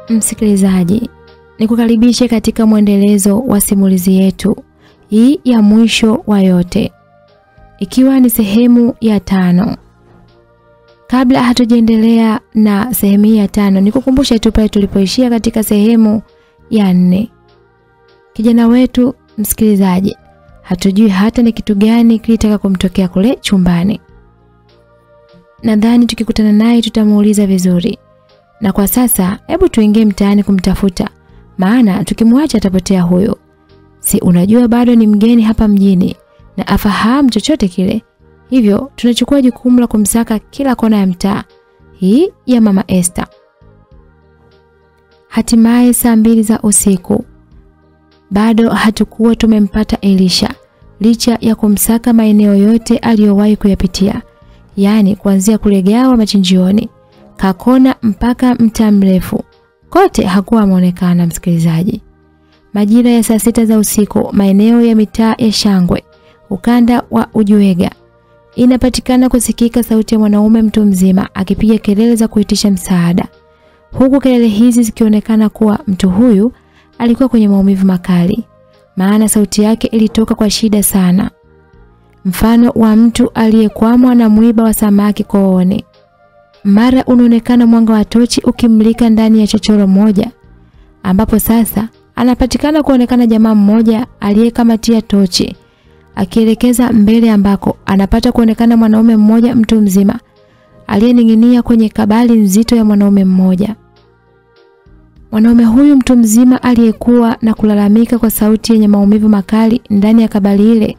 Msikilizaji, nikukaribishe katika mwendelezo wa simulizi yetu hii ya mwisho wa yote, ikiwa ni sehemu ya tano. Kabla hatujaendelea na sehemu hii ya tano, nikukumbushe tu pale tulipoishia katika sehemu ya nne. Kijana wetu msikilizaji, hatujui hata ni kitu gani kilitaka kumtokea kule chumbani. Nadhani tukikutana naye tutamuuliza vizuri. Na kwa sasa hebu tuingie mtaani kumtafuta, maana tukimwacha atapotea huyo. Si unajua bado ni mgeni hapa mjini na afahamu chochote kile. Hivyo tunachukua jukumu la kumsaka kila kona ya mtaa. Hii ya Mama Esther. Hatimaye saa mbili za usiku bado hatukuwa tumempata Elisha licha ya kumsaka maeneo yote aliyowahi kuyapitia, yaani kuanzia kulegawa machinjioni, Kakona mpaka mtaa mrefu, kote hakuwa ameonekana. Msikilizaji, majira ya saa sita za usiku, maeneo ya mitaa ya Shangwe, ukanda wa Ujuega, inapatikana kusikika sauti ya mwanaume mtu mzima akipiga kelele za kuitisha msaada, huku kelele hizi zikionekana kuwa mtu huyu alikuwa kwenye maumivu makali, maana sauti yake ilitoka kwa shida sana, mfano wa mtu aliyekwamwa na mwiba wa samaki kooni. Mara unaonekana mwanga wa tochi ukimlika ndani ya chochoro moja, ambapo sasa anapatikana kuonekana jamaa mmoja aliyekamatia tochi akielekeza mbele, ambako anapata kuonekana mwanaume mmoja mtu mzima aliyening'inia kwenye kabali nzito ya mwanaume mmoja. Mwanaume huyu mtu mzima aliyekuwa na kulalamika kwa sauti yenye maumivu makali ndani ya kabali ile,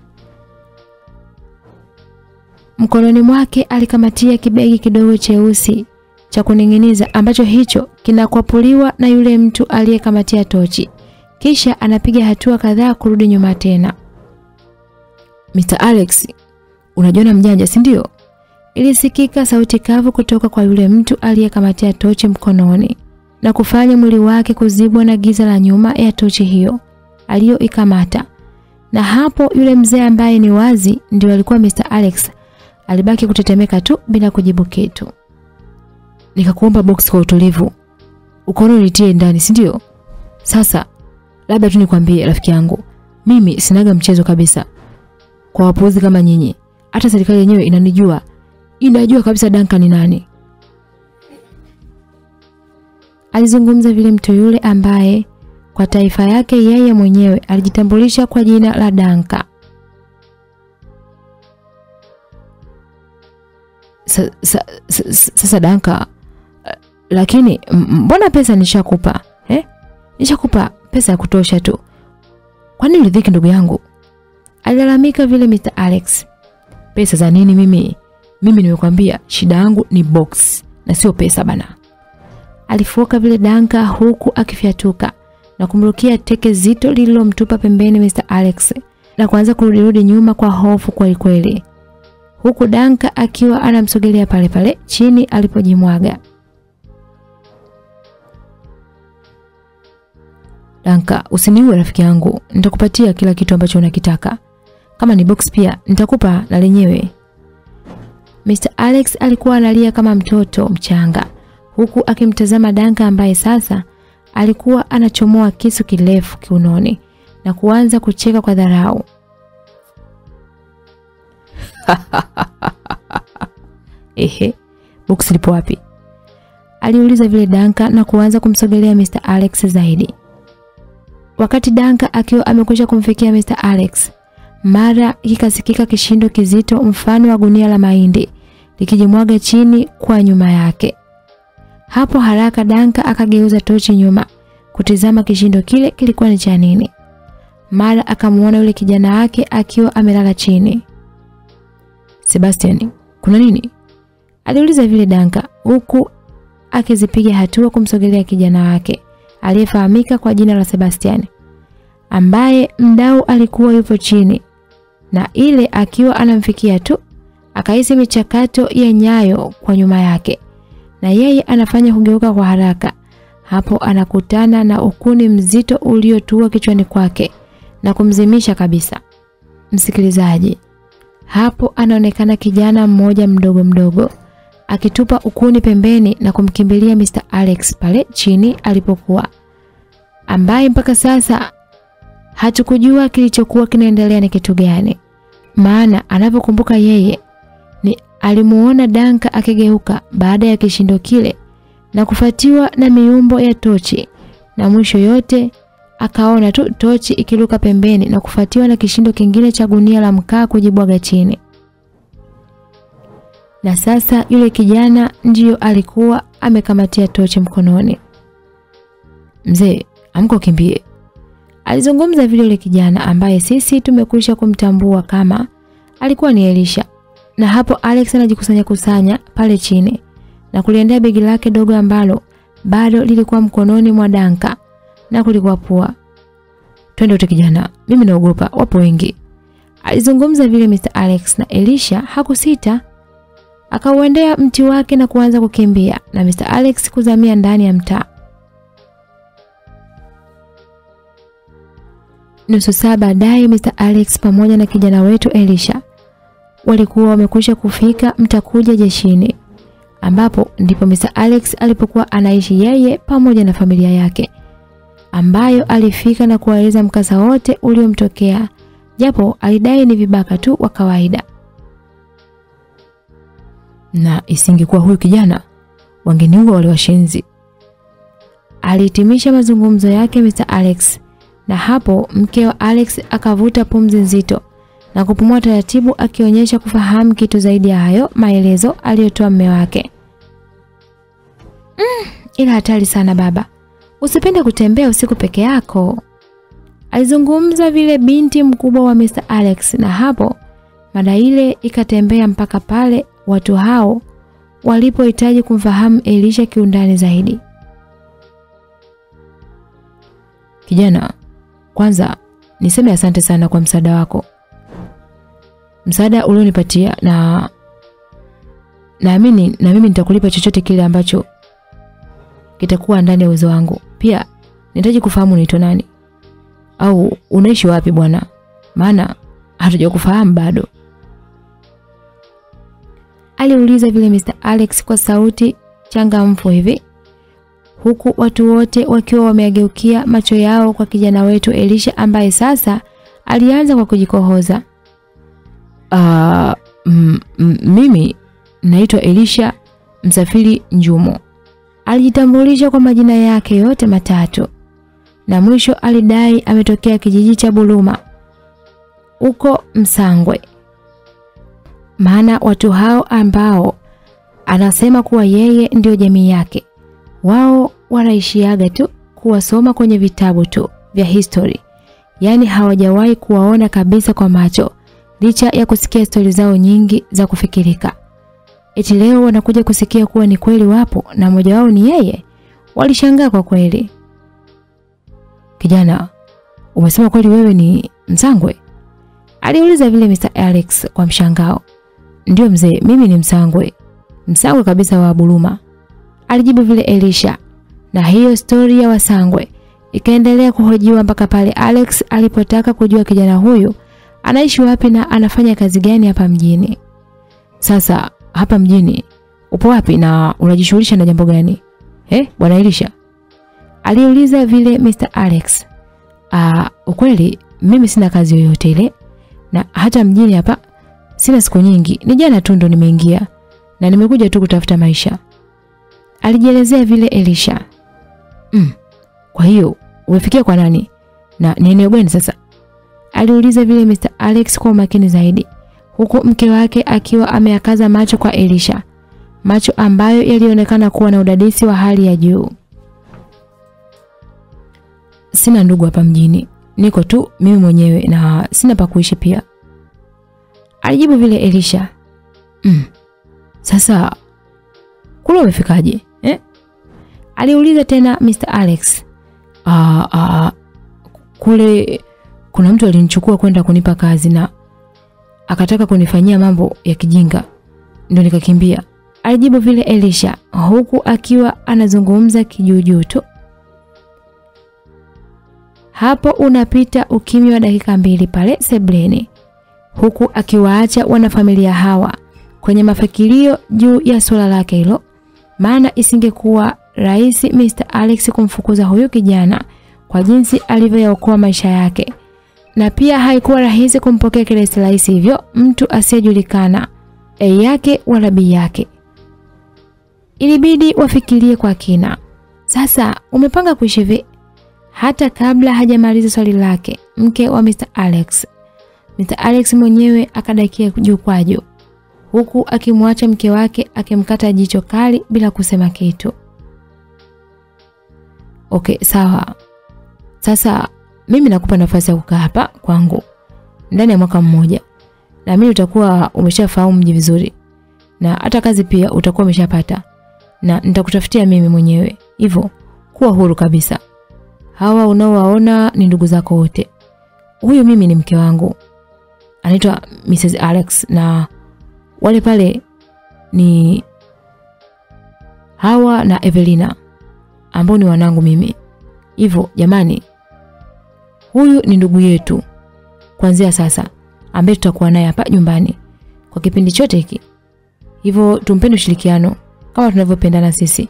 mkononi mwake alikamatia kibegi kidogo cheusi cha kuning'iniza ambacho hicho kinakwapuliwa na yule mtu aliyekamatia tochi, kisha anapiga hatua kadhaa kurudi nyuma tena. Mr. Alex, unajiona mjanja si ndio? Ilisikika sauti kavu kutoka kwa yule mtu aliyekamatia tochi mkononi na kufanya mwili wake kuzibwa na giza la nyuma ya tochi hiyo aliyoikamata. Na hapo yule mzee ambaye ni wazi ndio alikuwa Mr. Alex alibaki kutetemeka tu bila kujibu kitu. Nikakuomba box kwa utulivu. Ukono nitie ndani, si ndio? Sasa labda tu nikwambie rafiki yangu, mimi sinaga mchezo kabisa. Kwa wapuuzi kama nyinyi, hata serikali yenyewe inanijua. Inajua kabisa Duncan ni nani. Alizungumza vile mtu yule ambaye kwa taifa yake yeye mwenyewe alijitambulisha kwa jina la Danka. Sasa sa, sa, sa, Danka, lakini mbona pesa nishakupa eh? Nishakupa pesa ya kutosha tu, kwani ulidhiki ndugu yangu? Alilalamika vile Mr. Alex. Pesa za nini mimi? Mimi nimekwambia shida yangu ni box na sio pesa bana. Alifoka vile Danka huku akifyatuka na kumrukia teke zito lililomtupa pembeni Mr. Alex na kuanza kurudirudi nyuma kwa hofu kweli kweli. Huku Danka akiwa anamsogelea pale pale chini alipojimwaga. Danka, usiniue rafiki yangu. Nitakupatia kila kitu ambacho unakitaka. Kama ni box pia nitakupa na lenyewe. Mr. Alex alikuwa analia kama mtoto mchanga huku akimtazama Danka ambaye sasa alikuwa anachomoa kisu kirefu kiunoni na kuanza kucheka kwa dharau. Ehe, box lipo wapi? Aliuliza vile Danka na kuanza kumsogelea Mr. Alex zaidi. Wakati Danka akiwa amekwisha kumfikia Mr. Alex, mara kikasikika kishindo kizito mfano wa gunia la mahindi likijimwaga chini kwa nyuma yake. Hapo haraka Danka akageuza tochi nyuma kutizama kishindo kile kilikuwa ni cha nini. Mara akamuona yule kijana wake akiwa amelala chini. Sebastian, kuna nini? Aliuliza vile Danka huku akizipiga hatua kumsogelea kijana wake aliyefahamika kwa jina la Sebastian ambaye mdau alikuwa yupo chini na ile akiwa anamfikia tu akahisi michakato ya nyayo kwa nyuma yake na yeye anafanya kugeuka kwa haraka. Hapo anakutana na ukuni mzito uliotua kichwani kwake na kumzimisha kabisa. Msikilizaji, hapo anaonekana kijana mmoja mdogo mdogo akitupa ukuni pembeni na kumkimbilia Mr. Alex pale chini alipokuwa, ambaye mpaka sasa hatukujua kilichokuwa kinaendelea ni kitu gani, maana anapokumbuka yeye ni alimuona Danka akigeuka baada ya kishindo kile na kufuatiwa na miumbo ya tochi na mwisho yote akaona tu tochi ikiruka pembeni na kufuatiwa na kishindo kingine cha gunia la mkaa kujibwaga chini. Na sasa yule kijana ndiyo alikuwa amekamatia tochi mkononi. Mzee, amko kimbie. Alizungumza vile yule kijana ambaye sisi tumekwisha kumtambua kama alikuwa ni Elisha. Na hapo Alex anajikusanya kusanya pale chini na kuliendea begi lake dogo ambalo bado lilikuwa mkononi mwa Danka na kulikuwa pua. Twende wote kijana, mimi naogopa, wapo wengi. Alizungumza vile Mr. Alex na Elisha hakusita. Akauendea mti wake na kuanza kukimbia na Mr. Alex kuzamia ndani ya mtaa. Nusu saa baadaye Mr. Alex pamoja na kijana wetu Elisha walikuwa wamekwisha kufika mtakuja jeshini ambapo ndipo Mr. Alex alipokuwa anaishi yeye pamoja na familia yake ambayo alifika na kuwaeleza mkasa wote uliomtokea japo alidai ni vibaka tu wa kawaida. Na isingekuwa huyu kijana wangeniua wale washenzi. Alihitimisha mazungumzo yake Mr. Alex na hapo mke wa Alex akavuta pumzi nzito na kupumua taratibu akionyesha kufahamu kitu zaidi ya hayo maelezo aliyotoa mme wake. Mm, ila hatari sana baba. Usipende kutembea usiku peke yako. Alizungumza vile binti mkubwa wa Mr. Alex na hapo mada ile ikatembea mpaka pale watu hao walipohitaji kumfahamu Elisha kiundani zaidi. Kijana, kwanza niseme asante sana kwa msaada wako. Msaada ulionipatia na naamini na mimi nitakulipa chochote kile ambacho kitakuwa ndani ya uwezo wangu. Pia nitaji kufahamu unaitwa nani au unaishi wapi bwana, maana hatujakufahamu bado. Aliuliza vile Mr. Alex kwa sauti changamfu hivi huku watu wote wakiwa wameageukia macho yao kwa kijana wetu Elisha ambaye sasa alianza kwa kujikohoza. Uh, mimi naitwa Elisha Msafiri Njumo. Alijitambulisha kwa majina yake yote matatu na mwisho alidai ametokea kijiji cha Buluma huko Msangwe. Maana watu hao ambao anasema kuwa yeye ndio jamii yake wao wanaishiaga tu kuwasoma kwenye vitabu tu vya history, yaani hawajawahi kuwaona kabisa kwa macho, licha ya kusikia stori zao nyingi za kufikirika. Eti leo wanakuja kusikia kuwa ni kweli wapo na mmoja wao ni yeye. Walishangaa kwa kweli. Kijana, umesema kweli wewe ni Msangwe? Aliuliza vile Mr. Alex kwa mshangao. Ndio mzee, mimi ni Msangwe. Msangwe kabisa wa Buluma. Alijibu vile Elisha. Na hiyo stori ya Wasangwe ikaendelea kuhojiwa mpaka pale Alex alipotaka kujua kijana huyu anaishi wapi na anafanya kazi gani hapa mjini. Sasa hapa mjini upo wapi na unajishughulisha na jambo gani? Eh, bwana Elisha? Aliuliza vile Mr. Alex. Ah, ukweli mimi sina kazi yoyote ile na hata mjini hapa sina siku nyingi. Ni jana tu ndo nimeingia na nimekuja tu kutafuta maisha. Alijielezea vile Elisha. Mm. Kwa hiyo umefikia kwa nani? Na ni eneo gani sasa? Aliuliza vile Mr. Alex kwa umakini zaidi huku mke wake akiwa ameakaza macho kwa Elisha, macho ambayo yalionekana kuwa na udadisi wa hali ya juu. Sina ndugu hapa mjini, niko tu mimi mwenyewe na sina pa kuishi pia, alijibu vile Elisha. Mm. Sasa kule umefikaje eh? Aliuliza tena Mr. Alex. Ah, ah, kule kuna mtu alinichukua kwenda kunipa kazi na akataka kunifanyia mambo ya kijinga ndio nikakimbia. Alijibu vile Elisha huku akiwa anazungumza kijuujuu tu. Hapo unapita ukimya wa dakika mbili pale sebleni huku akiwaacha wanafamilia hawa kwenye mafikirio juu ya suala lake hilo, maana isingekuwa rahisi Mr. Alex kumfukuza huyu kijana kwa jinsi alivyoyaokoa maisha yake, na pia haikuwa rahisi kumpokea kirahisi rahisi hivyo mtu asiyejulikana A yake wala B yake. Ilibidi wafikirie kwa kina. Sasa umepanga kuishi vipi? Hata kabla hajamaliza swali lake, mke wa Mr. Alex, Mr. Alex mwenyewe akadakia juu kwa juu, huku akimwacha mke wake akimkata jicho kali bila kusema kitu. Okay, sawa. Sasa mimi nakupa nafasi ya kukaa hapa kwangu ndani ya mwaka mmoja, na mimi utakuwa umeshafahamu mji vizuri, na hata kazi pia utakuwa umeshapata, na nitakutafutia mimi mwenyewe. Hivyo kuwa huru kabisa. Hawa unaowaona ni ndugu zako wote. Huyu mimi ni mke wangu, anaitwa Mrs. Alex, na wale pale ni Hawa na Evelina ambao ni wanangu mimi. Hivyo jamani, huyu ni ndugu yetu kuanzia sasa, ambaye tutakuwa naye hapa nyumbani kwa kipindi chote hiki. Hivyo tumpende ushirikiano kama tunavyopendana sisi.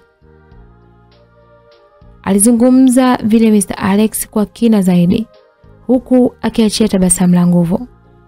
Alizungumza vile Mr. Alex kwa kina zaidi huku akiachia tabasamu la nguvu.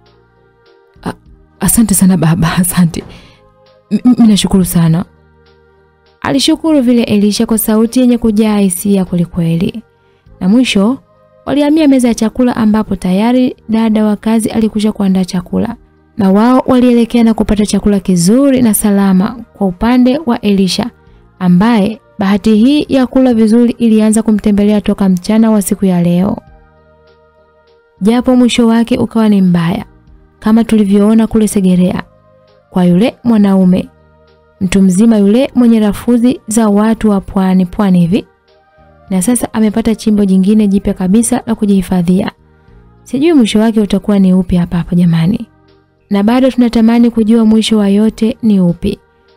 Asante sana baba, asante. Mimi nashukuru sana. Alishukuru vile Elisha kwa sauti yenye kujaa hisia kwelikweli. Na mwisho walihamia meza ya chakula ambapo tayari dada wa kazi alikusha kuandaa chakula. Na wao walielekea na kupata chakula kizuri na salama kwa upande wa Elisha ambaye bahati hii ya kula vizuri ilianza kumtembelea toka mchana wa siku ya leo. Japo mwisho wake ukawa ni mbaya kama tulivyoona kule Segerea kwa yule mwanaume mtu mzima yule mwenye rafuzi za watu wa pwani pwani hivi, na sasa amepata chimbo jingine jipya kabisa la kujihifadhia. Sijui mwisho wake utakuwa ni upi hapa hapa jamani, na bado tunatamani kujua mwisho wa yote ni upi.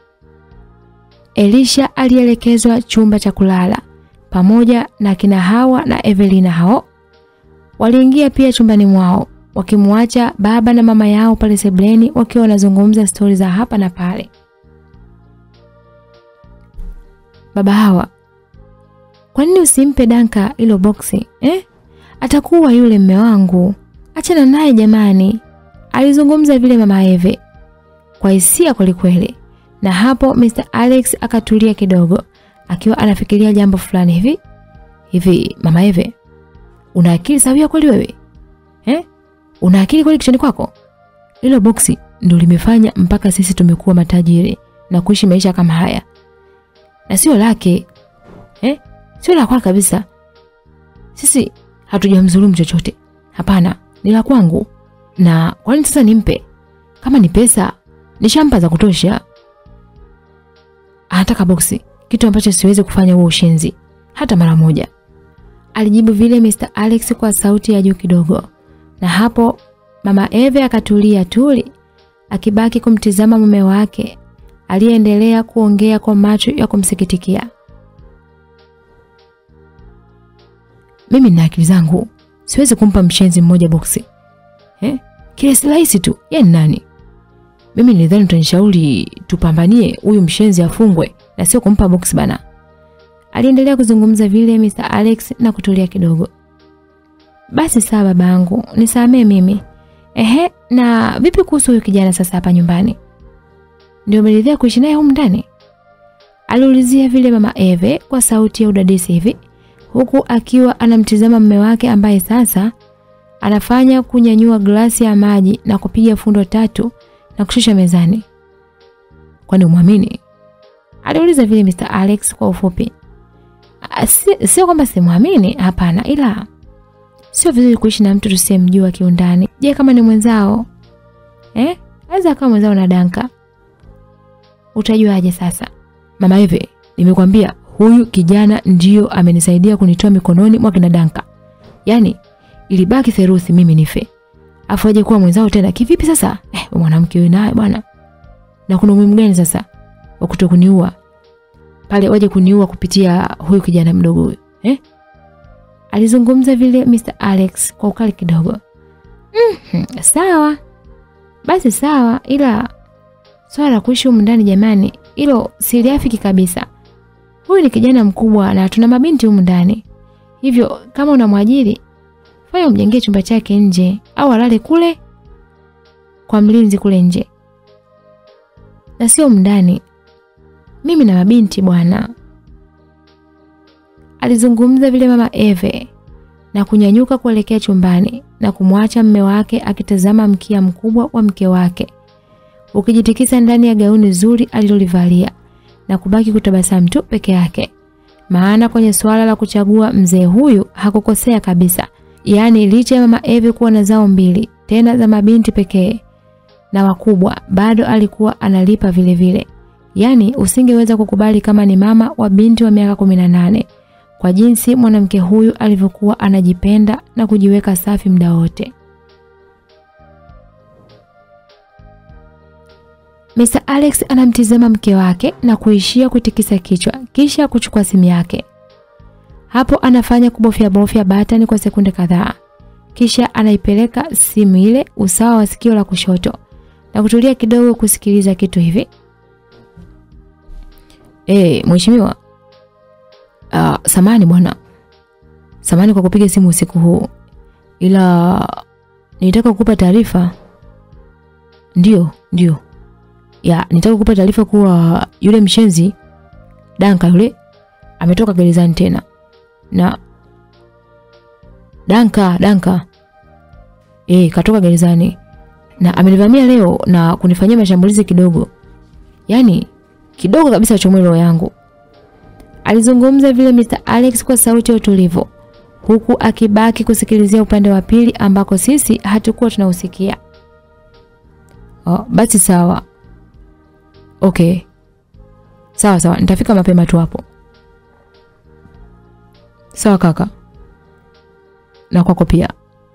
Elisha alielekezwa chumba cha kulala pamoja na kina Hawa na Evelina. Hao waliingia pia chumbani mwao wakimwacha baba na mama yao pale sebleni wakiwa wanazungumza stori za hapa na pale. Baba Hawa, kwa nini usimpe Danka hilo boksi eh? Atakuwa yule mme wangu, achana naye jamani, alizungumza vile mama Eve kwa hisia kwelikweli. Na hapo Mr. Alex akatulia kidogo akiwa anafikiria jambo fulani hivi hivi. Mama Eve, una akili sawia kweli wewe eh? Una akili kweli kichwani kwako? Hilo boksi ndio limefanya mpaka sisi tumekuwa matajiri na kuishi maisha kama haya na sio lake eh? Sio la kwake kabisa. Sisi hatujamdhulumu chochote, hapana, ni la kwangu. Na kwa nini sasa nimpe? Kama ni pesa nishampa za kutosha. Anataka boksi, kitu ambacho siwezi kufanya huo ushenzi hata mara moja, alijibu vile Mr. Alex kwa sauti ya juu kidogo. Na hapo mama Eve akatulia tuli, akibaki kumtizama mume wake aliyeendelea kuongea kwa macho ya kumsikitikia. Mimi nina akili zangu, siwezi kumpa mshenzi mmoja boksi eh? Kile si rahisi tu, yeye ni nani? Mimi nilidhani utanishauri tupambanie huyu mshenzi afungwe na sio kumpa boksi bana. Aliendelea kuzungumza vile Mr. Alex na kutulia kidogo. Basi sawa babangu, nisamee mimi. Ehe, na vipi kuhusu huyu kijana sasa hapa nyumbani? Ndio umeridhia kuishi naye humu ndani? Aliulizia vile mama Eve kwa sauti ya udadisi hivi, huku akiwa anamtizama mume wake ambaye sasa anafanya kunyanyua glasi ya maji na kupiga fundo tatu na kushusha mezani. Kwani umwamini? Aliuliza vile Mr. Alex kwa ufupi. Sio si kwamba simwamini, hapana, ila sio vizuri kuishi na mtu tusiyemjua kiundani. Je, kama ni mwenzao eh? Aweza kama mwenzao na Danka Utajuaje sasa? Mama Eve, nimekwambia huyu kijana ndiyo amenisaidia kunitoa mikononi mwa kina Danka. Yaani ilibaki theruthi mimi nife. Afu aje kuwa mwenzao tena kivipi sasa? Eh, mwanamke wewe naye bwana. Na kuna umuhimu gani sasa wa kutokuniua? Pale waje kuniua kupitia huyu kijana mdogo huyu. Eh? Alizungumza vile Mr. Alex kwa ukali kidogo. Mhm, sawa. Basi sawa ila Swala la kuishi humu ndani jamani, hilo siliafiki kabisa. Huyu ni kijana mkubwa na tuna mabinti humu ndani. Hivyo kama unamwajiri, fanya umjengee chumba chake nje au alale kule kwa mlinzi kule nje. Na sio ndani. Mimi na mabinti bwana. Alizungumza vile mama Eve na kunyanyuka kuelekea chumbani na kumwacha mme wake akitazama mkia mkubwa wa mke wake ukijitikisa ndani ya gauni zuri alilolivalia na kubaki kutabasamu tu peke yake. Maana kwenye suala la kuchagua mzee huyu hakukosea kabisa. Yaani licha ya mama Eve kuwa na zao mbili tena za mabinti pekee na wakubwa bado alikuwa analipa vile vile. Yaani usingeweza kukubali kama ni mama wa binti wa miaka 18 kwa jinsi mwanamke huyu alivyokuwa anajipenda na kujiweka safi muda wote. Mr. Alex anamtizama mke wake na kuishia kutikisa kichwa kisha kuchukua simu yake. Hapo anafanya kubofya bofya batani kwa sekunde kadhaa. Kisha anaipeleka simu ile usawa wa sikio la kushoto na kutulia kidogo kusikiliza kitu hivi. Eh, mheshimiwa. Uh, samani bwana. Samani kwa kupiga simu usiku huu. Ila nitaka kukupa taarifa. Ndio, ndio. Ya, nitaka kukupa taarifa kuwa yule mshenzi Danka yule ametoka gerezani tena. Na Danka, Danka. Eh, katoka gerezani. Na amenivamia leo na kunifanyia mashambulizi kidogo. Yaani kidogo kabisa chomwe roho yangu. Alizungumza vile Mr. Alex kwa sauti ya utulivu huku akibaki kusikilizia upande wa pili ambako sisi hatukuwa tunausikia. Oh, basi sawa. Okay. Sawa sawa, nitafika mapema tu hapo. Sawa kaka. Na kwako pia.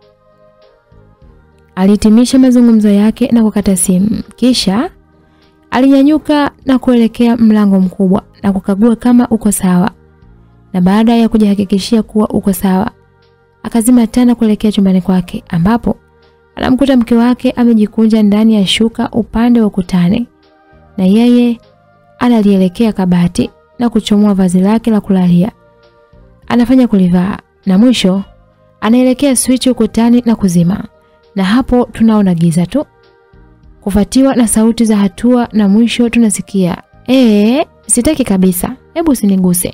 Alihitimisha mazungumzo yake na kukata simu. Kisha alinyanyuka na kuelekea mlango mkubwa na kukagua kama uko sawa. Na baada ya kujihakikishia kuwa uko sawa, akazima tena kuelekea chumbani kwake ambapo anamkuta mke wake amejikunja ndani ya shuka upande wa ukutani na yeye analielekea kabati na kuchomoa vazi lake la kulalia. Anafanya kulivaa na mwisho anaelekea switch ukutani na kuzima. Na hapo tunaona giza tu. Kufuatiwa na sauti za hatua na mwisho tunasikia, "Eh, sitaki kabisa. Hebu usiniguse."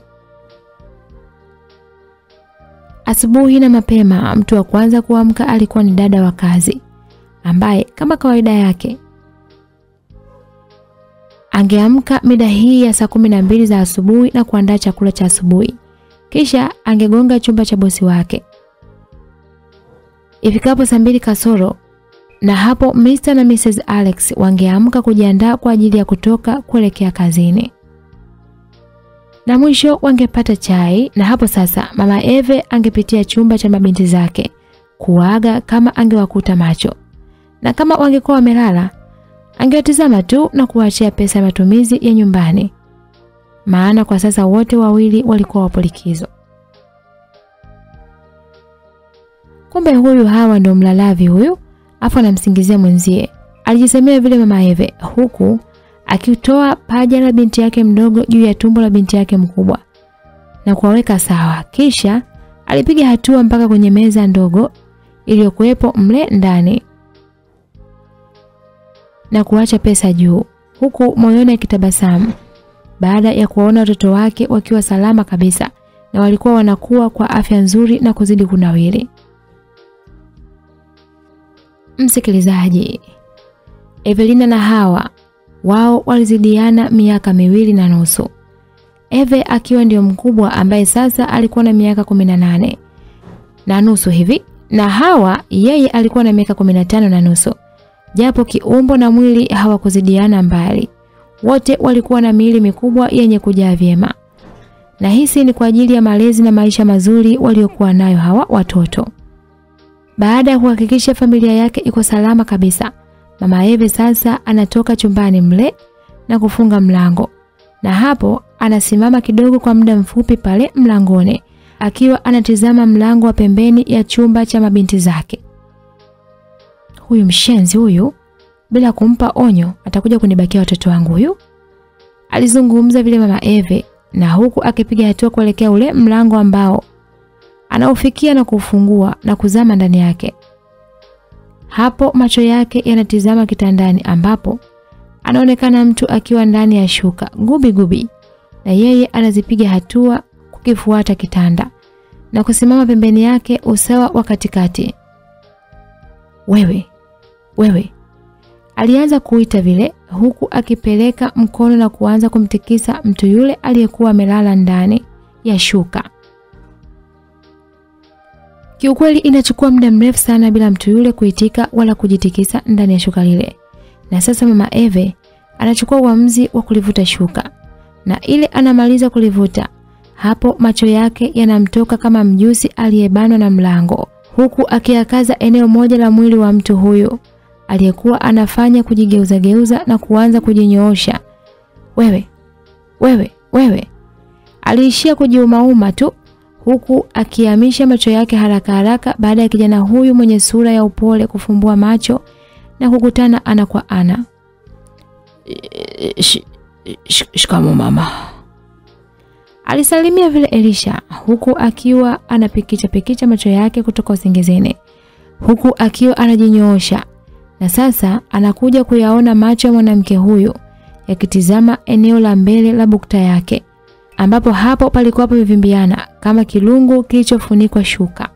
Asubuhi na mapema, mtu wa kwanza kuamka alikuwa ni dada wa kazi ambaye kama kawaida yake angeamka mida hii ya saa kumi na mbili za asubuhi na kuandaa chakula cha asubuhi. Kisha angegonga chumba cha bosi wake. Ifikapo saa mbili kasoro na hapo Mr. na Mrs. Alex wangeamka kujiandaa kwa ajili ya kutoka kuelekea kazini. Na mwisho wangepata chai na hapo sasa mama Eve angepitia chumba cha mabinti zake kuaga kama angewakuta macho. Na kama wangekuwa wamelala angewatizama tu na kuwaachia pesa ya matumizi ya nyumbani. Maana kwa sasa wote wawili walikuwa wapo likizo. Kumbe huyu hawa ndo mlalavi huyu, afu anamsingizia mwenzie. Alijisemea vile mama Eve huku akitoa paja la binti yake mdogo juu ya tumbo la binti yake mkubwa na kuwaweka sawa. Kisha alipiga hatua mpaka kwenye meza ndogo iliyokuwepo mle ndani na kuacha pesa juu huku moyoni akitabasamu baada ya kuwaona watoto wake wakiwa salama kabisa na walikuwa wanakuwa kwa afya nzuri na kuzidi kunawiri. Msikilizaji, Evelina na Hawa wao walizidiana miaka miwili na nusu. Eve akiwa ndio mkubwa ambaye sasa alikuwa na miaka 18 na nusu hivi na Hawa yeye alikuwa na miaka 15 na nusu. Japo kiumbo na mwili hawakuzidiana mbali. Wote walikuwa na miili mikubwa yenye kujaa vyema. Na hisi ni kwa ajili ya malezi na maisha mazuri waliokuwa nayo hawa watoto. Baada ya kuhakikisha familia yake iko salama kabisa, Mama Eve sasa anatoka chumbani mle na kufunga mlango. Na hapo anasimama kidogo kwa muda mfupi pale mlangoni akiwa anatizama mlango wa pembeni ya chumba cha mabinti zake. Huyu mshenzi huyu bila kumpa onyo atakuja kunibakia watoto wangu huyu. Alizungumza vile mama Eve na huku akipiga hatua kuelekea ule mlango ambao anaufikia na kufungua na kuzama ndani yake. Hapo macho yake yanatizama kitandani ambapo anaonekana mtu akiwa ndani ya shuka gubi gubi, na yeye anazipiga hatua kukifuata kitanda na kusimama pembeni yake usawa wa katikati. Wewe, wewe, alianza kuita vile huku akipeleka mkono na kuanza kumtikisa mtu yule aliyekuwa amelala ndani ya shuka. Kiukweli inachukua muda mrefu sana bila mtu yule kuitika wala kujitikisa ndani ya shuka lile. Na sasa mama Eve anachukua uamuzi wa kulivuta shuka. Na ile anamaliza kulivuta, hapo macho yake yanamtoka kama mjusi aliyebanwa na mlango, huku akiakaza eneo moja la mwili wa mtu huyo aliyekuwa anafanya kujigeuza geuza na kuanza kujinyoosha. Wewe, wewe, wewe. Aliishia kujiumauma tu huku akihamisha macho yake haraka haraka baada ya kijana huyu mwenye sura ya upole kufumbua macho na kukutana ana kwa ana. Sh, sh, shikamo mama. Alisalimia vile Elisha huku akiwa anapikicha pikicha macho yake kutoka usingizini huku akiwa anajinyoosha na sasa anakuja kuyaona macho ya mwanamke huyu yakitizama eneo la mbele la bukta yake ambapo hapo palikuwa pamevimbiana kama kilungu kilichofunikwa shuka.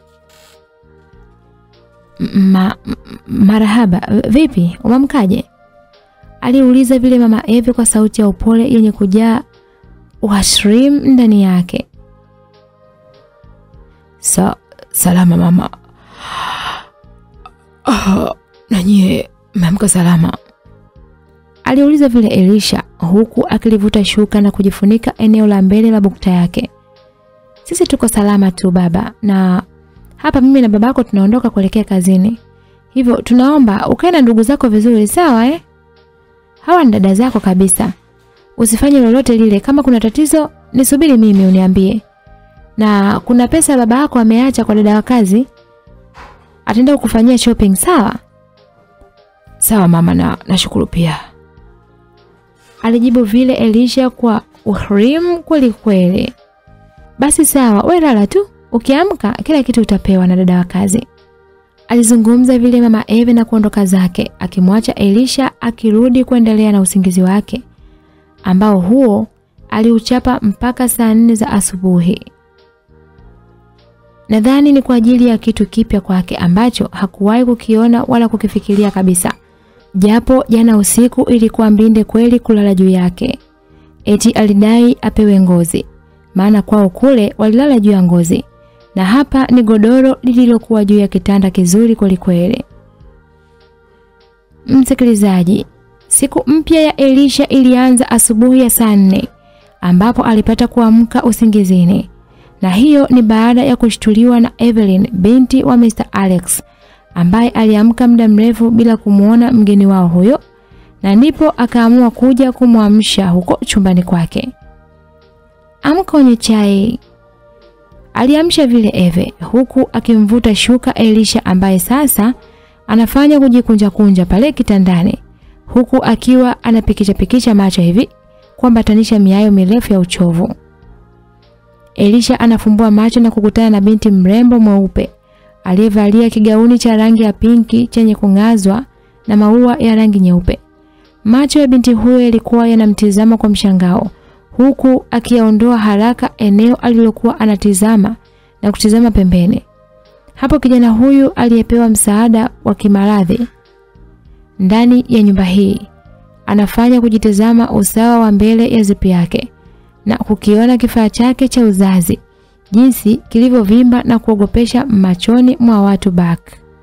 Ma, marahaba, vipi? Umamkaje? Aliuliza vile mama Eve kwa sauti ya upole yenye kujaa uhashrim ndani yake. Sa, salama mama. Ah, na nyie mmeamka salama? Aliuliza vile Elisha huku akilivuta shuka na kujifunika eneo la mbele la bukta yake. Sisi tuko salama tu baba, na hapa mimi na babako tunaondoka kuelekea kazini. Hivyo tunaomba ukae na ndugu zako vizuri, sawa eh? Hawa ni dada zako kabisa. Usifanye lolote lile, kama kuna tatizo nisubiri mimi uniambie. Na kuna pesa baba yako ameacha kwa dada wa kazi, ataenda kukufanyia shopping, sawa? Sawa mama, na nashukuru pia. Alijibu vile Elisha kwa uhrim kweli kweli. Basi sawa, we lala tu. Ukiamka kila kitu utapewa na dada wa kazi. Alizungumza vile mama Eve na kuondoka zake, akimwacha Elisha akirudi kuendelea na usingizi wake ambao huo aliuchapa mpaka saa nne za asubuhi. Nadhani ni kwa ajili ya kitu kipya kwake ambacho hakuwahi kukiona wala kukifikiria kabisa. Japo jana usiku ilikuwa mbinde kweli kulala juu yake. Eti alidai apewe ngozi. Maana kwao kule walilala juu ya ngozi. Na hapa ni godoro lililokuwa juu ya kitanda kizuri kweli kweli. Msikilizaji, siku mpya ya Elisha ilianza asubuhi ya saa nne ambapo alipata kuamka usingizini. Na hiyo ni baada ya kushtuliwa na Evelyn binti wa Mr. Alex ambaye aliamka muda mrefu bila kumuona mgeni wao huyo na ndipo akaamua kuja kumwamsha huko chumbani kwake. Amka unywe chai. Aliamsha vile Eve huku akimvuta shuka Elisha ambaye sasa anafanya kujikunja kunja pale kitandani huku akiwa anapikicha pikicha macho hivi kuambatanisha miayo mirefu ya uchovu. Elisha anafumbua macho na kukutana na binti mrembo mweupe aliyevalia kigauni cha rangi ya pinki chenye kung'azwa na maua ya rangi nyeupe. Macho ya binti huyo yalikuwa yanamtizama kwa mshangao huku akiyaondoa haraka eneo alilokuwa anatizama na kutizama pembeni. Hapo kijana huyu aliyepewa msaada wa kimaradhi ndani ya nyumba hii anafanya kujitazama usawa wa mbele ya zipi yake na kukiona kifaa chake cha uzazi jinsi kilivyovimba na kuogopesha machoni mwa watu back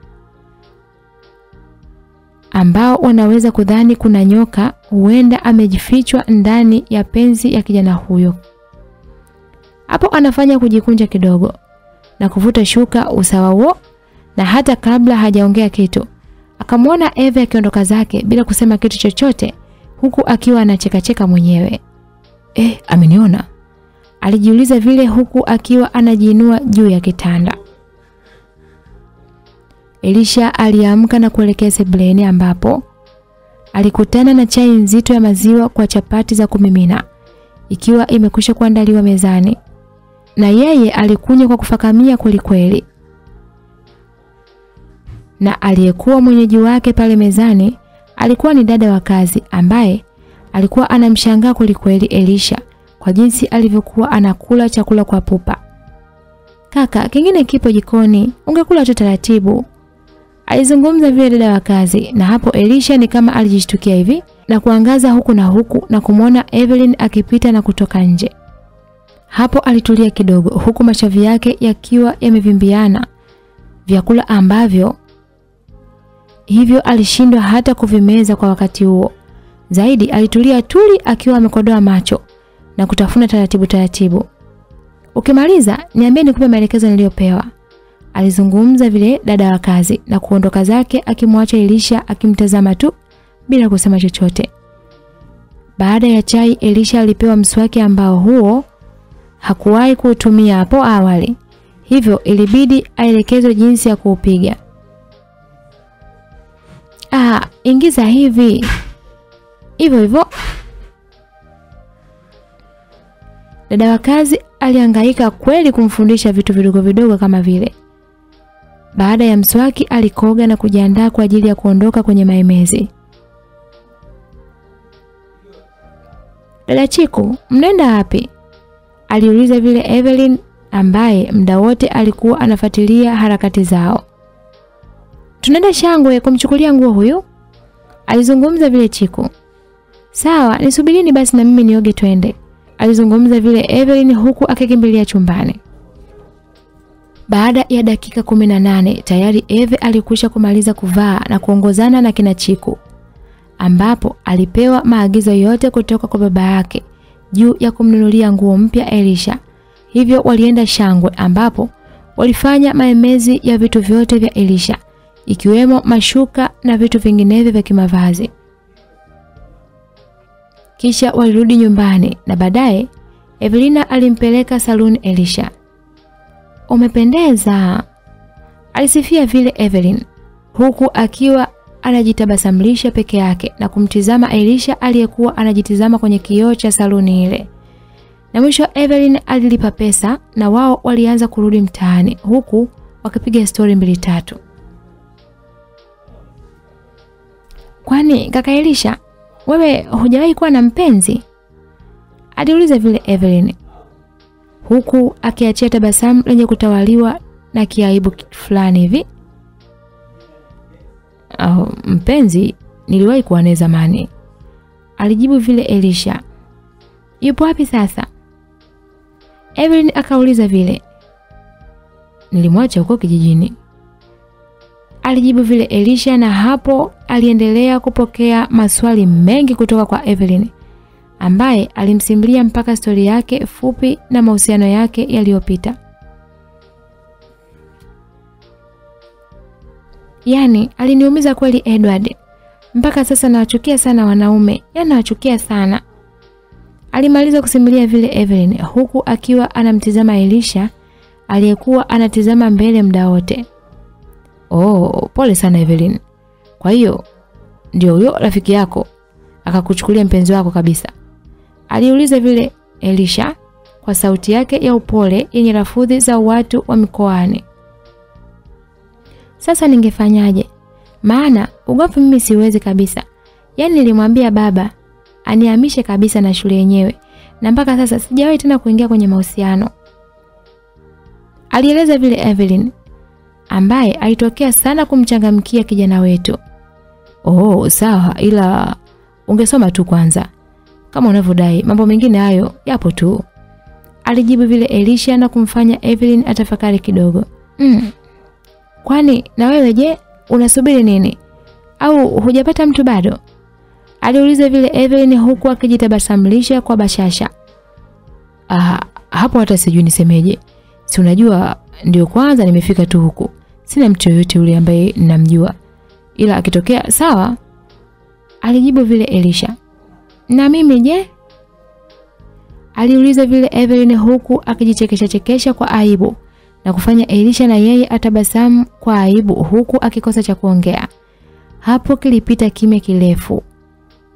ambao wanaweza kudhani kuna nyoka huenda amejifichwa ndani ya penzi ya kijana huyo. Hapo anafanya kujikunja kidogo na kuvuta shuka usawa huo, na hata kabla hajaongea kitu akamwona Eve akiondoka zake bila kusema kitu chochote, huku akiwa anachekacheka mwenyewe. Eh, ameniona? Alijiuliza vile huku akiwa anajiinua juu ya kitanda. Elisha aliamka na kuelekea sebuleni ambapo alikutana na chai nzito ya maziwa kwa chapati za kumimina ikiwa imekwisha kuandaliwa mezani, na yeye alikunywa kwa kufakamia kwelikweli. Na aliyekuwa mwenyeji wake pale mezani alikuwa ni dada wa kazi ambaye alikuwa anamshangaa kwelikweli Elisha kwa jinsi alivyokuwa anakula chakula kwa pupa. Kaka, kingine kipo jikoni, ungekula tu taratibu. Alizungumza vile dada wa kazi, na hapo Elisha ni kama alijishtukia hivi na kuangaza huku na huku na kumwona Evelyn akipita na kutoka nje. Hapo alitulia kidogo, huku mashavu yake yakiwa yamevimbiana, vyakula ambavyo hivyo alishindwa hata kuvimeza kwa wakati huo. Zaidi alitulia tuli akiwa amekodoa macho na kutafuna taratibu taratibu. Ukimaliza niambie nikupe maelekezo niliyopewa. Alizungumza vile dada wa kazi na kuondoka zake akimwacha Elisha akimtazama tu bila kusema chochote. Baada ya chai Elisha alipewa mswaki ambao huo hakuwahi kuutumia hapo awali. Hivyo ilibidi aelekezwe jinsi ya kuupiga. Ah, ingiza hivi. Hivyo hivyo. Dada wa kazi alihangaika kweli kumfundisha vitu vidogo vidogo kama vile. Baada ya mswaki alikoga na kujiandaa kwa ajili ya kuondoka kwenye maemezi. Dada Chiku, mnaenda wapi? Aliuliza vile Evelyn ambaye muda wote alikuwa anafuatilia harakati zao. Tunaenda Shangwe kumchukulia nguo huyu. Alizungumza vile Chiku. Sawa, nisubirini basi na mimi nioge twende. Alizungumza vile Evelyn huku akikimbilia chumbani. Baada ya dakika kumi na nane tayari Eve alikwisha kumaliza kuvaa na kuongozana na kina Chiku ambapo alipewa maagizo yote kutoka kwa baba yake juu ya kumnunulia nguo mpya Elisha. Hivyo walienda Shangwe ambapo walifanya maemezi ya vitu vyote vya Elisha ikiwemo mashuka na vitu vinginevyo vya kimavazi. Kisha walirudi nyumbani na baadaye Evelina alimpeleka saluni Elisha. Umependeza, alisifia vile Evelyn huku akiwa anajitabasamlisha peke yake na kumtizama Elisha aliyekuwa anajitizama kwenye kioo cha saluni ile. Na mwisho Evelyn alilipa pesa na wao walianza kurudi mtaani huku wakipiga stori mbili tatu. Kwani kaka Elisha, wewe hujawahi kuwa na mpenzi? Aliuliza vile Evelyn huku akiachia tabasamu lenye kutawaliwa na kiaibu fulani hivi. Oh, mpenzi niliwahi kuwa naye zamani, alijibu vile Elisha. Yupo wapi sasa? Evelyn akauliza vile. Nilimwacha huko kijijini, alijibu vile Elisha, na hapo aliendelea kupokea maswali mengi kutoka kwa Evelyn ambaye alimsimulia mpaka stori yake fupi na mahusiano yake yaliyopita. Yaani aliniumiza kweli Edward. Mpaka sasa nawachukia sana wanaume, yaani nawachukia sana. Alimaliza kusimulia vile Evelyn huku akiwa anamtizama Elisha aliyekuwa anatizama mbele muda wote. Oh, pole sana Evelyn. Kwa hiyo ndio huyo rafiki yako akakuchukulia mpenzi wako kabisa? Aliuliza vile Elisha kwa sauti yake ya upole yenye rafudhi za watu wa mikoani. Sasa ningefanyaje? Maana ugopi mimi siwezi kabisa. Yaani nilimwambia baba anihamishe kabisa na shule yenyewe na mpaka sasa sijawahi tena kuingia kwenye mahusiano. Alieleza vile Evelyn ambaye alitokea sana kumchangamkia kijana wetu. Oh, sawa ila ungesoma tu kwanza. Kama unavyodai, mambo mengine hayo yapo tu. Alijibu vile Elisha na kumfanya Evelyn atafakari kidogo. Mm. Kwani na wewe je, unasubiri nini? Au hujapata mtu bado? Aliuliza vile Evelyn huku akijitabasamlisha kwa bashasha. Ah, hapo hata sijui nisemeje. Si unajua ndio kwanza nimefika tu huku. Sina mtu yoyote yule ambaye ninamjua. Ila akitokea sawa, alijibu vile Elisha. Na mimi je? Aliuliza vile Evelyn huku akijichekesha chekesha kwa aibu na kufanya Elisha na yeye atabasamu kwa aibu huku akikosa cha kuongea. Hapo kilipita kimya kirefu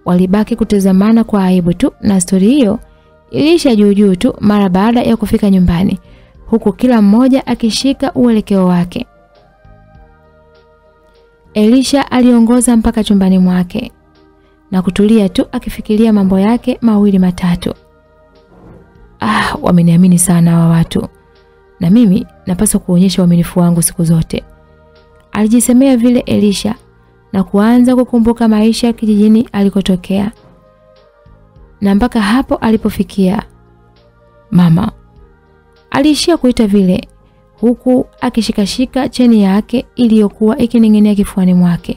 walibaki kutazamana kwa aibu tu na stori hiyo iliisha juu juu tu mara baada ya kufika nyumbani huku kila mmoja akishika uelekeo wake. Elisha aliongoza mpaka chumbani mwake na kutulia tu akifikiria mambo yake mawili matatu. Ah, wameniamini sana hawa watu. Na mimi napaswa kuonyesha uaminifu wangu siku zote. Alijisemea vile Elisha na kuanza kukumbuka maisha ya kijijini alikotokea. Na mpaka hapo alipofikia. Mama aliishia kuita vile huku akishikashika cheni yake iliyokuwa ikining'inia kifuani mwake.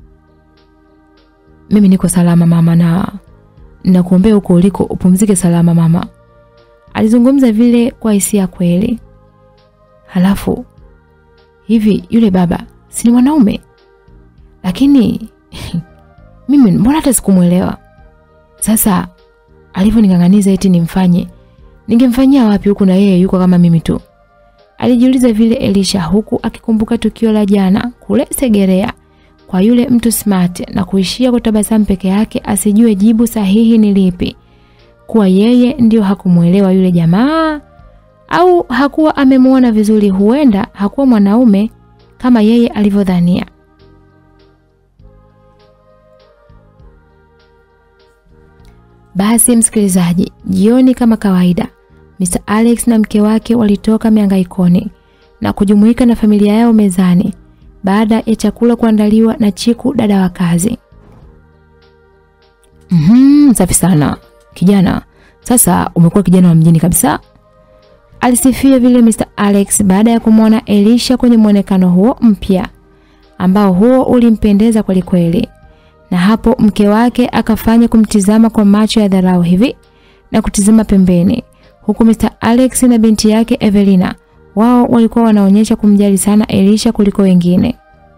Mimi niko salama mama, na nakuombea huko uliko upumzike salama mama. Alizungumza vile kwa hisia kweli. Halafu hivi yule baba si ni mwanaume? Lakini mimi mbona hata sikumwelewa. Sasa alivyoning'ang'aniza eti nimfanye, ningemfanyia wapi huku na yeye yuko kama mimi tu? Alijiuliza vile Elisha huku akikumbuka tukio la jana kule Segerea kwa yule mtu smart na kuishia kutabasamu peke yake asijue jibu sahihi ni lipi. Kuwa yeye ndio hakumuelewa yule jamaa au hakuwa amemwona vizuri, huenda hakuwa mwanaume kama yeye alivyodhania. Basi msikilizaji, jioni kama kawaida Mr. Alex na mke wake walitoka miangaikoni na kujumuika na familia yao mezani baada ya chakula kuandaliwa na Chiku dada wa kazi. Mhm, safi sana. Kijana, sasa umekuwa kijana wa mjini kabisa. Alisifia vile Mr. Alex baada ya kumwona Elisha kwenye mwonekano huo mpya ambao huo ulimpendeza kweli kweli. Na hapo mke wake akafanya kumtizama kwa macho ya dharau hivi na kutizama pembeni huku Mr. Alex na binti yake Evelina wao walikuwa wanaonyesha kumjali sana Elisha kuliko wengine.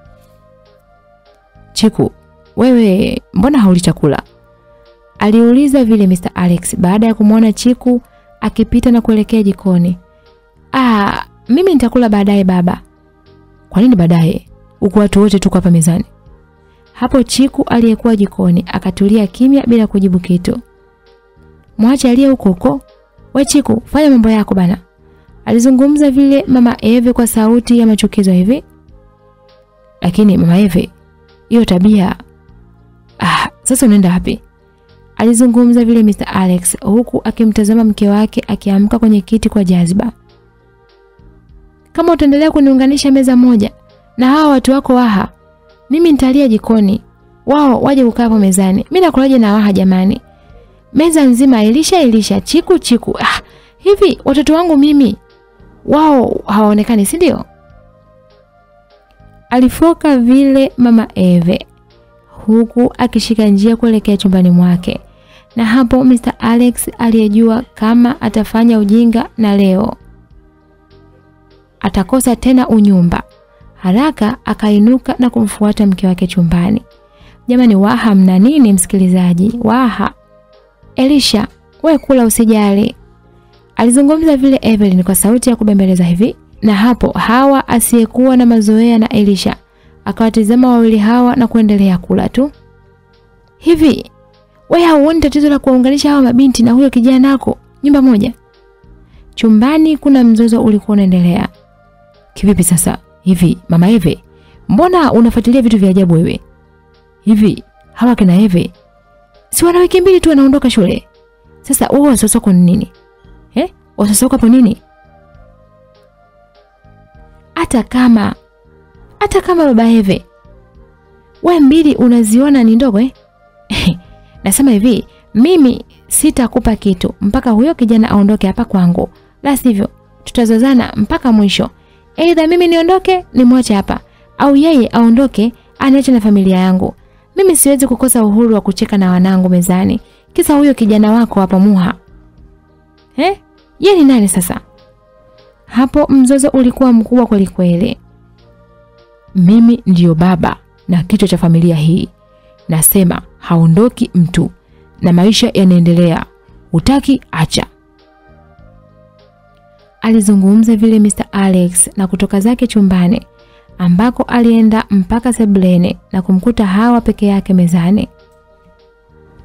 Chiku, wewe mbona hauli chakula? Aliuliza vile Mr. Alex baada ya kumwona Chiku akipita na kuelekea jikoni. Ah, mimi nitakula baadaye baba. Kwa nini baadaye? Huku watu wote tuko hapa mezani. Hapo Chiku aliyekuwa jikoni akatulia kimya bila kujibu kitu. Mwache aliye huko huko. We Chiku, fanya mambo yako bana. Alizungumza vile mama Eve kwa sauti ya machukizo hivi. Lakini mama Eve, hiyo tabia ah, sasa unaenda wapi? Alizungumza vile Mr. Alex huku akimtazama mke wake akiamka kwenye kiti kwa jaziba. Kama utaendelea kuniunganisha meza moja na hawa watu wako waha, mimi nitalia jikoni. Wao waje kukaa hapo mezani. Mimi nakulaje na waha jamani? Meza nzima Elisha Elisha Chiku Chiku. Ah, hivi watoto wangu mimi wao hawaonekani si ndio? Alifoka vile mama Eve huku akishika njia kuelekea chumbani mwake. Na hapo Mr. Alex aliyejua kama atafanya ujinga na leo atakosa tena unyumba. Haraka akainuka na kumfuata mke wake chumbani. Jamani, Waha mna nini msikilizaji? Waha. Elisha, we kula usijali. Alizungumza vile Evelyn kwa sauti ya kubembeleza hivi. Na hapo Hawa asiyekuwa na mazoea na Elisha akawatizama wawili hawa na kuendelea kula tu. Hivi wewe hauoni tatizo la kuwaunganisha hawa mabinti na huyo kijana nako nyumba moja? Chumbani kuna mzozo ulikuwa unaendelea. Kivipi sasa? Hivi mama Eve, mbona unafuatilia vitu vya ajabu wewe? Hivi hawa kina Eve si wana wiki mbili tu wanaondoka shule. Sasa wewe wasiwasi wako ni nini? Eh? Wasiwasi wako hapo nini? Hata kama hata kama baba Eve we mbili unaziona ni ndogo eh? Nasema hivi, mimi sitakupa kitu mpaka huyo kijana aondoke hapa kwangu, la sivyo tutazozana mpaka mwisho. Aidha mimi niondoke nimwache hapa, au yeye aondoke aniache na familia yangu. Mimi siwezi kukosa uhuru wa kucheka na wanangu mezani, kisa huyo kijana wako hapa Muha. Eh? Yeye ni nani sasa? Hapo mzozo ulikuwa mkubwa kweli kweli. Mimi ndiyo baba na kichwa cha familia hii. Nasema haondoki mtu na maisha yanaendelea. Utaki acha. Alizungumza vile Mr. Alex na kutoka zake chumbani ambako alienda mpaka sebuleni na kumkuta Hawa peke yake mezani.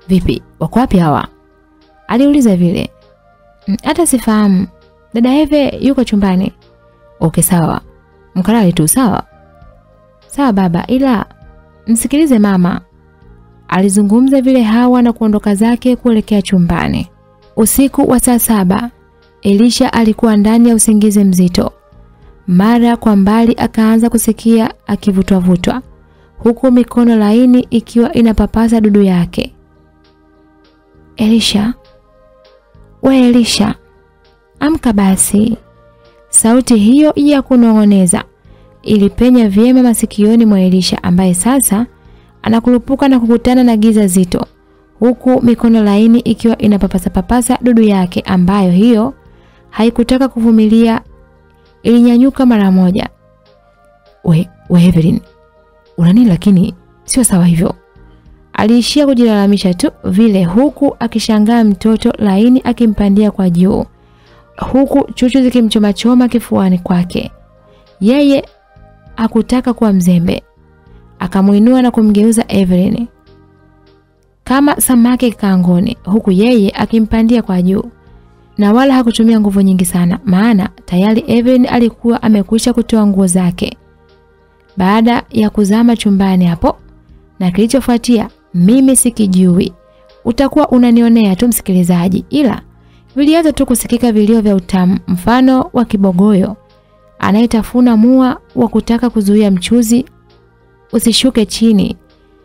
Vipi, wako wapi hawa? Aliuliza vile. "Mm, Hata sifahamu. Dada Eve yuko chumbani. Okay, sawa. Mkalale tu, sawa? Sawa baba, ila msikilize mama. Alizungumza vile Hawa na kuondoka zake kuelekea chumbani. Usiku wa saa saba, Elisha alikuwa ndani ya usingizi mzito. Mara kwa mbali akaanza kusikia akivutwa-vutwa, huku mikono laini ikiwa inapapasa dudu yake. Elisha, we Elisha, amka basi. Sauti hiyo ya kunong'oneza ilipenya vyema masikioni mwa Elisha ambaye sasa anakurupuka na kukutana na giza zito huku mikono laini ikiwa inapapasa papasa dudu yake ambayo hiyo haikutaka kuvumilia ilinyanyuka mara moja. We, we Evelyn. Una nini lakini sio sawa hivyo. Aliishia kujilalamisha tu vile huku akishangaa mtoto laini akimpandia kwa juu huku chuchu zikimchomachoma kifuani kwake. Yeye hakutaka kuwa mzembe. Akamuinua na kumgeuza Evelyn kama samaki kangoni huku yeye akimpandia kwa juu. Na wala hakutumia nguvu nyingi sana maana tayari Evelyn alikuwa amekwisha kutoa nguo zake. Baada ya kuzama chumbani hapo na kilichofuatia mimi sikijui. Utakuwa unanionea tu msikilizaji ila vilianza tu kusikika vilio vya utamu mfano wa kibogoyo anayetafuna mua wa kutaka kuzuia mchuzi usishuke chini.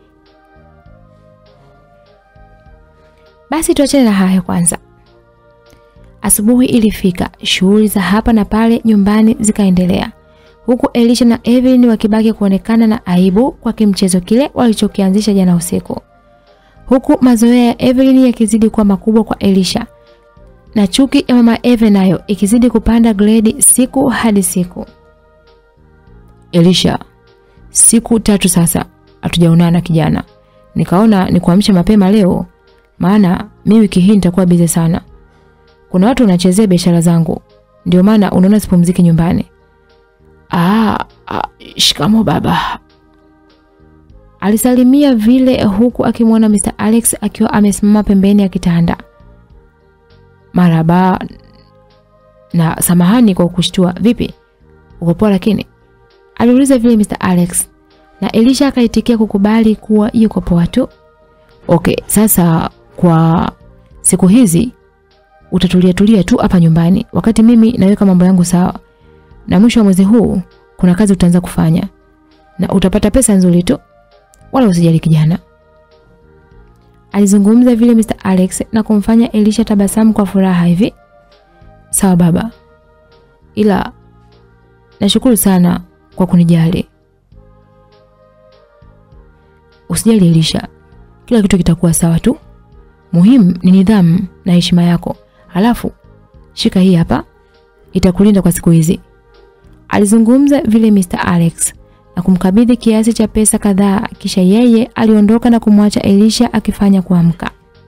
Basi tuachane na hayo kwanza. Asubuhi ilifika, shughuli za hapa na pale nyumbani zikaendelea. Huku Elisha na Evelyn wakibaki kuonekana na aibu kwa kimchezo kile walichokianzisha jana usiku. Huku mazoea ya Evelyn yakizidi kuwa makubwa kwa Elisha na chuki ya mama Eve nayo ikizidi kupanda gredi siku hadi siku. Elisha, siku tatu sasa hatujaonana kijana. Nikaona nikuamsha mapema leo maana mi wiki hii nitakuwa bize sana. Kuna watu wanachezea biashara zangu. Ndio maana unaona sipumziki nyumbani. Ah, ah shikamo baba. Alisalimia vile huku akimwona Mr. Alex akiwa amesimama pembeni ya kitanda. Maraba na samahani kwa kushtua. Vipi? Uko poa lakini? Aliuliza vile Mr. Alex na Elisha akaitikia kukubali kuwa yuko poa tu. Okay, sasa kwa siku hizi utatulia tulia tu hapa nyumbani wakati mimi naweka mambo yangu sawa. Na mwisho wa mwezi huu kuna kazi utaanza kufanya na utapata pesa nzuri tu. Wala usijali kijana. Alizungumza vile Mr. Alex na kumfanya Elisha tabasamu kwa furaha hivi. Sawa baba. Ila nashukuru sana kwa kunijali. Usijali Elisha. Kila kitu kitakuwa sawa tu. Muhimu ni nidhamu na heshima yako. Halafu shika hii hapa. Itakulinda kwa siku hizi. Alizungumza vile Mr. Alex na kumkabidhi kiasi cha pesa kadhaa kisha yeye aliondoka na kumwacha Elisha akifanya kuamka.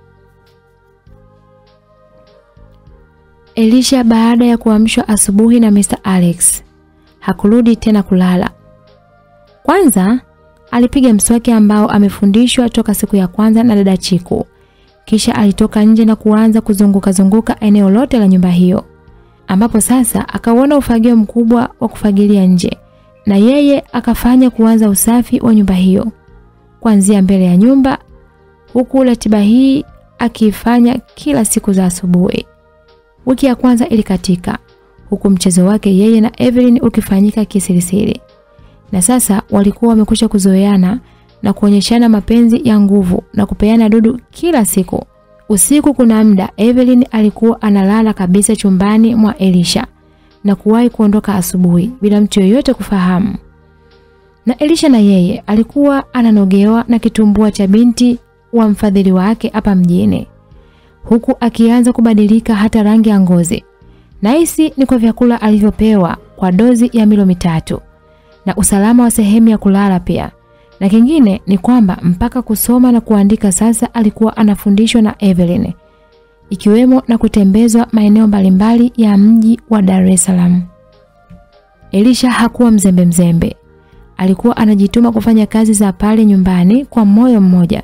Elisha baada ya kuamshwa asubuhi na Mr. Alex hakurudi tena kulala. Kwanza alipiga mswaki ambao amefundishwa toka siku ya kwanza na dada Chiku. Kisha alitoka nje na kuanza kuzunguka zunguka eneo lote la nyumba hiyo. Ambapo sasa akauona ufagio mkubwa wa kufagilia nje na yeye akafanya kuanza usafi wa nyumba hiyo kuanzia mbele ya nyumba huku ratiba hii akiifanya kila siku za asubuhi. Wiki ya kwanza ilikatika huku mchezo wake yeye na Evelyn ukifanyika kisirisiri. Na sasa walikuwa wamekwisha kuzoeana na kuonyeshana mapenzi ya nguvu na kupeana dudu kila siku. Usiku kuna muda Evelyn alikuwa analala kabisa chumbani mwa Elisha na kuwahi kuondoka asubuhi bila mtu yoyote kufahamu. Na Elisha na yeye alikuwa ananogewa na kitumbua cha binti wa mfadhili wake hapa mjini. Huku akianza kubadilika hata rangi ya ngozi. Nahisi ni kwa vyakula alivyopewa kwa dozi ya milo mitatu na usalama wa sehemu ya kulala pia. Na kingine ni kwamba mpaka kusoma na kuandika sasa alikuwa anafundishwa na Evelyn ikiwemo na kutembezwa maeneo mbalimbali ya mji wa Dar es Salaam. Elisha hakuwa mzembe mzembe. Alikuwa anajituma kufanya kazi za pale nyumbani kwa moyo mmoja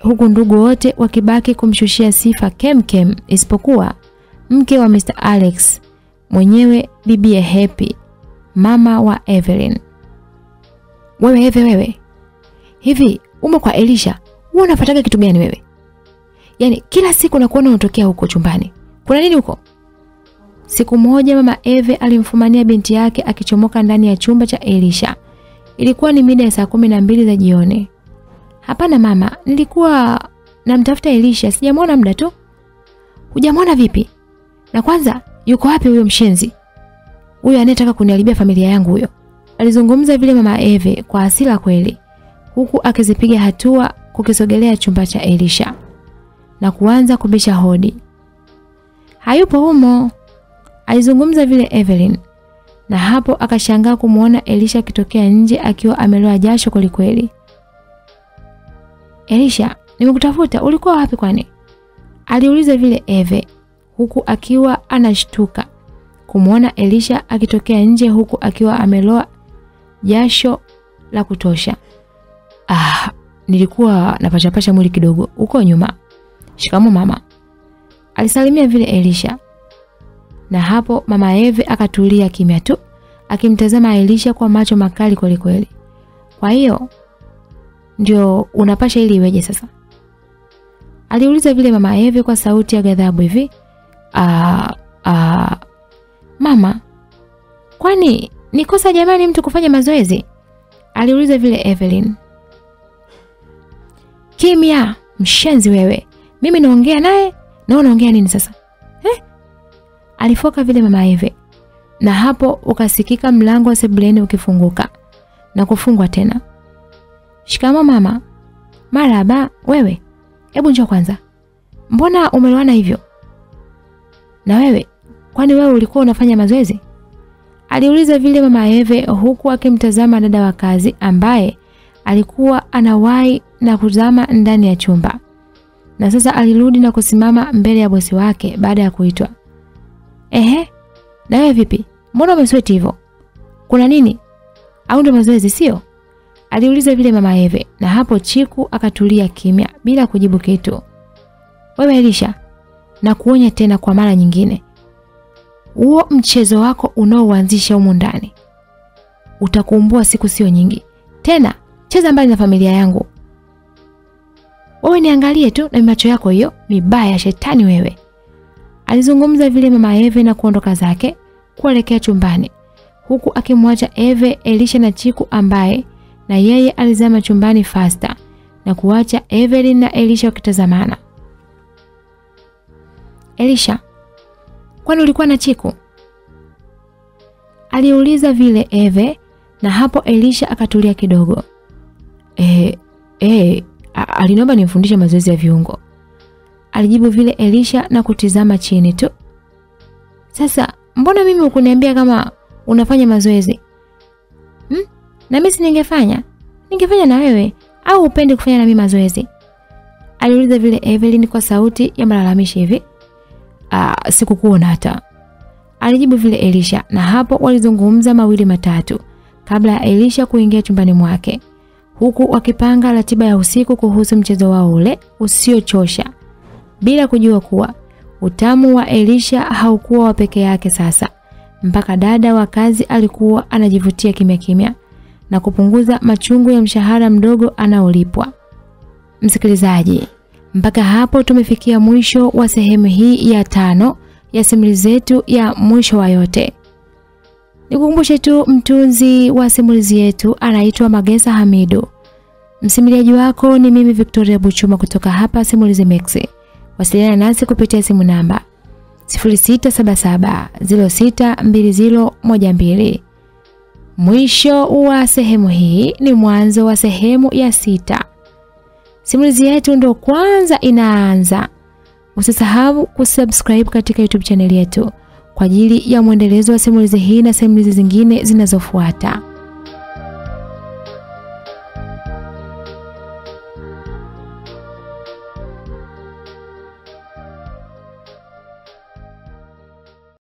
huku ndugu wote wakibaki kumshushia sifa kemkem isipokuwa mke wa Mr. Alex mwenyewe bibie Happy, mama wa Evelyn. Wewe Eve, wewe hivi umo kwa Elisha, wewe unafuataga kitu gani wewe? Yaani kila siku nakuona unatokea huko chumbani, kuna nini huko? Siku moja mama Eve alimfumania binti yake akichomoka ndani ya chumba cha Elisha. Ilikuwa ni mida ya saa kumi na mbili za jioni. Hapana mama, nilikuwa namtafuta Elisha, sijamwona muda tu. Hujamwona vipi? Na kwanza yuko wapi huyo mshenzi? Huyo anayetaka kuniharibia familia yangu huyo. Alizungumza vile mama Eve kwa hasira kweli, huku akizipiga hatua kukisogelea chumba cha Elisha na kuanza kubisha hodi. Hayupo humo, alizungumza vile Evelyn, na hapo akashangaa kumwona Elisha akitokea nje akiwa ameloa jasho kwelikweli. Elisha, nimekutafuta, ulikuwa wapi kwani? Aliuliza vile Eve huku akiwa anashtuka kumwona Elisha akitokea nje huku akiwa ameloa jasho la kutosha. Ah, nilikuwa napachapasha mwili kidogo huko nyuma. Shikamo mama. Alisalimia vile Elisha. Na hapo mama Eve akatulia kimya tu akimtazama Elisha kwa macho makali kweli kweli. Kwa hiyo ndio unapasha ili iweje sasa? Aliuliza vile mama Eve kwa sauti ya ghadhabu hivi. Ah, ah, mama, kwani ni kosa jamani mtu kufanya mazoezi? Aliuliza vile Evelyn. Kimya, mshenzi wewe. Mimi naongea naye na unaongea nini sasa? Eh? Alifoka vile mama Eve. Na hapo ukasikika mlango wa sebuleni ukifunguka na kufungwa tena. Shikamo mama. Maraba, wewe. Hebu njoo kwanza. Mbona umeloana hivyo? Na wewe, kwani wewe ulikuwa unafanya mazoezi? Aliuliza vile mama Eve huku akimtazama dada wa kazi ambaye alikuwa anawahi na kuzama ndani ya chumba. Na sasa alirudi na kusimama mbele ya bosi wake baada ya kuitwa. Ehe, na wewe vipi? Mbona umesweti hivyo? Kuna nini? Au ndo mazoezi sio? Aliuliza vile mama Eve na hapo Chiku akatulia kimya bila kujibu kitu. Wewe Elisha, na kuonya tena kwa mara nyingine. Huo mchezo wako unaoanzisha humu ndani utakumbua siku sio nyingi. Tena cheza mbali na familia yangu. Wewe niangalie tu na macho yako hiyo mibaya shetani wewe. Alizungumza vile mama Eve na kuondoka zake kuelekea chumbani huku akimwacha Eve, Elisha na Chiku ambaye na yeye alizama chumbani fasta na kuacha Evelyn na Elisha wakitazamana. Elisha, kwani ulikuwa na Chiku? Aliuliza vile Eve na hapo Elisha akatulia kidogo. Eh, eh, aliniomba nimfundishe mazoezi ya viungo. Alijibu vile Elisha na kutizama chini tu. Sasa, mbona mimi hukuniambia kama unafanya mazoezi? Hmm? Na mimi si ningefanya? Ningefanya na wewe au upende kufanya na mimi mazoezi? Aliuliza vile Evelyn kwa sauti ya malalamishi hivi. Ah, sikukuona hata. Alijibu vile Elisha na hapo walizungumza mawili matatu kabla ya Elisha kuingia chumbani mwake huku wakipanga ratiba ya usiku kuhusu mchezo wao ule usiochosha bila kujua kuwa utamu wa Elisha haukuwa wa peke yake sasa mpaka dada wa kazi alikuwa anajivutia kimya kimya na kupunguza machungu ya mshahara mdogo anaolipwa. Msikilizaji, mpaka hapo tumefikia mwisho wa sehemu hii ya tano ya simulizi zetu ya mwisho wa yote. Nikukumbushe tu mtunzi wa simulizi yetu anaitwa Magesa Hamidu. Msimuliaji wako ni mimi Victoria Buchuma kutoka hapa Simulizi Max. Wasiliana nasi kupitia simu namba 0677062012. Mwisho wa sehemu hii ni mwanzo wa sehemu ya sita. Simulizi yetu ndo kwanza inaanza. Usisahau kusubscribe katika YouTube channel yetu kwa ajili ya mwendelezo wa simulizi hii na simulizi zingine zinazofuata.